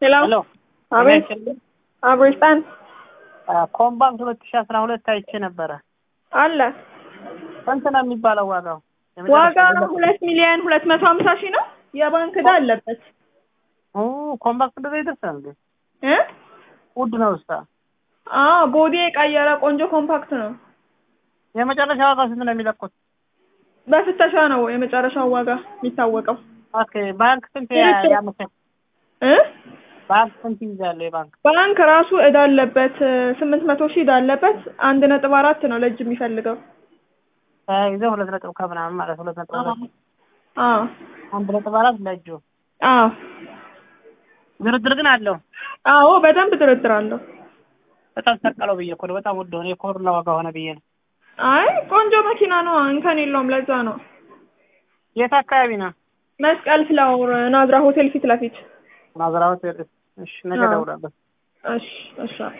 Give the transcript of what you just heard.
ሄሎ ሄሎ አቤት አብሪስታን ኮምባክት ሁለት ሺ አስራ ሁለት አይቼ ነበረ። አለ ስንት ነው የሚባለው ዋጋው? ዋጋ ሁለት ሚሊዮን ሁለት መቶ ሀምሳ ሺህ ነው። የባንክ ዕዳ አለበት ኦ ኮምባክት እንደዛ ይደርሳል እንዴ? እ ውድ ነው እስታ አዎ ቦዲ የቀየረ ቆንጆ ኮምፓክት ነው። የመጨረሻ ዋጋው ስንት ነው የሚለቁት? በፍተሻ ነው የመጨረሻው ዋጋ የሚታወቀው። ኦኬ ባንክ ስንት ኤሌክትሮ- ያመቻል? እ ባንክ ስንት ይይዛል የባንክ? ባንክ ራሱ ዕዳ አለበት ስምንት መቶ ሺህ ዕዳ አለበት። አንድ ነጥብ አራት ነው ለእጅ የሚፈልገው። ተያይዘው ሁለት ነጥብ ከምናምን ማለት ሁለት ነጥብ ሁለት አዎ አንድ ነጥብ አራት ለእጁ አዎ ድርድር ግን አለው። አዎ በደንብ ድርድር አለው። በጣም ሰቀለው ብዬ እኮ ነው። በጣም ውድ ሆነ። የኮሮና ዋጋ ሆነ ብዬ ነው። አይ ቆንጆ መኪና ነው፣ እንከን የለውም። ለዛ ነው የት አካባቢ ነው? መስቀል ፍላወር ናዝራ ሆቴል ፊት ለፊት። ናዝራዎት። እሺ ነገ አዎ። እደውላለሁ። እሺ እሺ